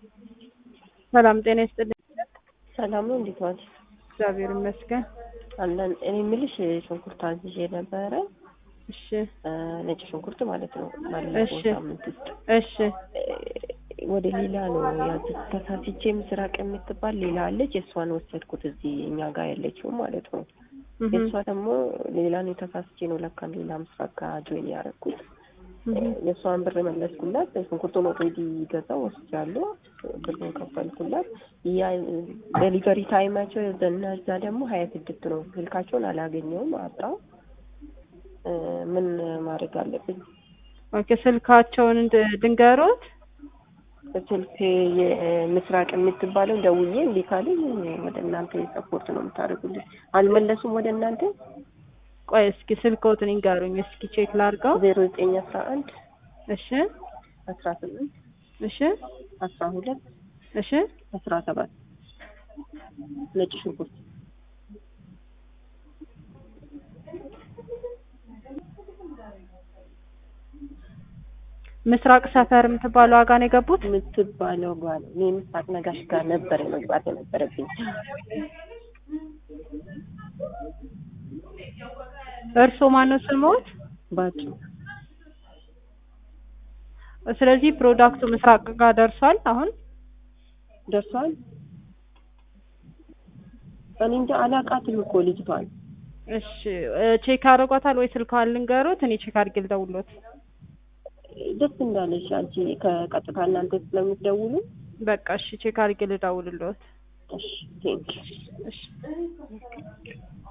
ሰላም ጤና ይስጥልኝ። ሰላም ነው። እንዴት ዋልሽ? እግዚአብሔር ይመስገን። አለን። እኔ የምልሽ ሽንኩርት አዝዤ ነበረ፣ እሺ ነጭ ሽንኩርት ማለት ነው። ባለፈው እሺ። ሳምንት ውስጥ እሺ ወደ ሌላ ነው ያዝኩት። ተሳስቼ ምስራቅ የምትባል ሌላ አለች። የእሷን ወሰድኩት እዚህ እኛ ጋር ያለችው ማለት ነው። እህ የእሷ ደግሞ ሌላ ነው። ተሳስቼ ነው ለካም ሌላ ምስራቅ ጋር ጆይን ያደረኩት። እህ የእሷን ብር መለስኩላት። ሽንኩርቱን ኦልሬዲ ገዛው ወስጃለሁ። ብሩን ከፈልኩላት። ያ ዴሊቨሪ ታይማቸው እና እዛ ደግሞ ሀያ ስድስት ነው። ስልካቸውን አላገኘውም፣ አጣው። እ ምን ማድረግ አለብኝ? ኦኬ ስልካቸውን እንድ- ድንገሮት ስልክ የምስራቅ የምትባለው ደውዬ እምቢ ካለኝ ወደ እናንተ ሰፖርት ነው የምታደርጉልኝ። አልመለሱም ወደ እናንተ ቆይ እስኪ ስልክዎትን ይንገሩኝ እስኪ ቼክ ላድርገው። ዜሮ ዘጠኝ አስራ አንድ እሺ አስራ ስምንት እሺ አስራ ሁለት እሺ አስራ ሰባት ነጭ ሽንኩርት ምስራቅ ሰፈር የምትባለው ዋጋ ነው የገቡት? የምትባለው ጓል እኔ ምስራቅ ነጋሽ ጋር ነበር መግባት የነበረብኝ። እርስዎ ማነው ስሞት? ባጭ ስለዚህ ፕሮዳክቱ ምስራቅ ጋር ደርሷል አሁን? ደርሷል። እኔ እንጃ አላውቃትም እኮ ልጅቷን። እሺ እ ቼክ አድርጓታል ወይ ስልኳን ልንገሩት? እኔ ቼክ አድርጌ ልደውልዎት። ደስ እንዳለሽ አንቺ ከቀጥታ እናንተ ስለምትደውሉ። በቃ እሺ ቼክ አድርጌ ልደውልልዎት። እሺ ቴንክ እሺ